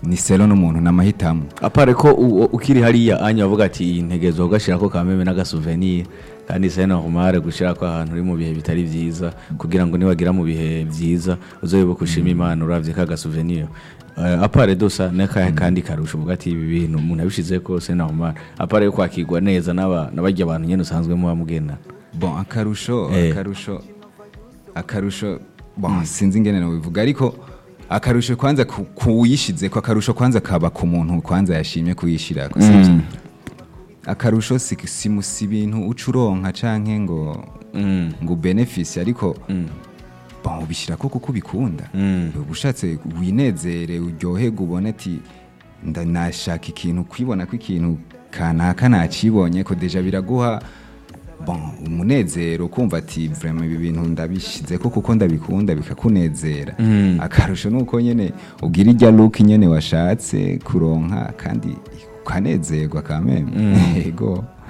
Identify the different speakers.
Speaker 1: ni selo n'umuntu n'amahitamo
Speaker 2: apare ko u- u- ukiri hariya anya bavuga ati iyi ntegezo ugashirako kameme n'agasouvenir kandi c'est normal gushirako ahantu uri mu bihe bitari vyiza kugira ngo niwagira mu bihe vyiza uzoyoboke ushima imana uravye ka gasouvenir Uh, apare dosa nakahe kandi karusha uvuga ati ibi bintu umuntu abishizeko c'est normal apare yo kwakirwa neza n'aba- n'abarya abantu nyene usanzwe muba mugendana
Speaker 1: bon akarusho
Speaker 2: Eh.
Speaker 1: akarusho akarusho bon sinzi ingene nobivuga ariko akarusho kwanza ku- kuwuyishize ko akarusho kwanza kaba ku muntu kwanza yashimye kuyishirako sivyo akarusho si si si ibintu uca uronka canke ngo
Speaker 2: Mm.
Speaker 1: ngo benefisi ariko bon ubishirako kuko ubikunda
Speaker 2: Mm.
Speaker 1: uba ushatse winezere uryoherwe ubone ati nda nashaka ikintu kwibona ko ikintu kanaka nakibonye ko deja biraguha bon umunezero kumva ati vraiment ibi bintu ndabishize ko kuko ndabikunda bikakunezera akarusho nuko nyene ugira irya look nyene washatse kuronka kandi ukanezerwa kameme yego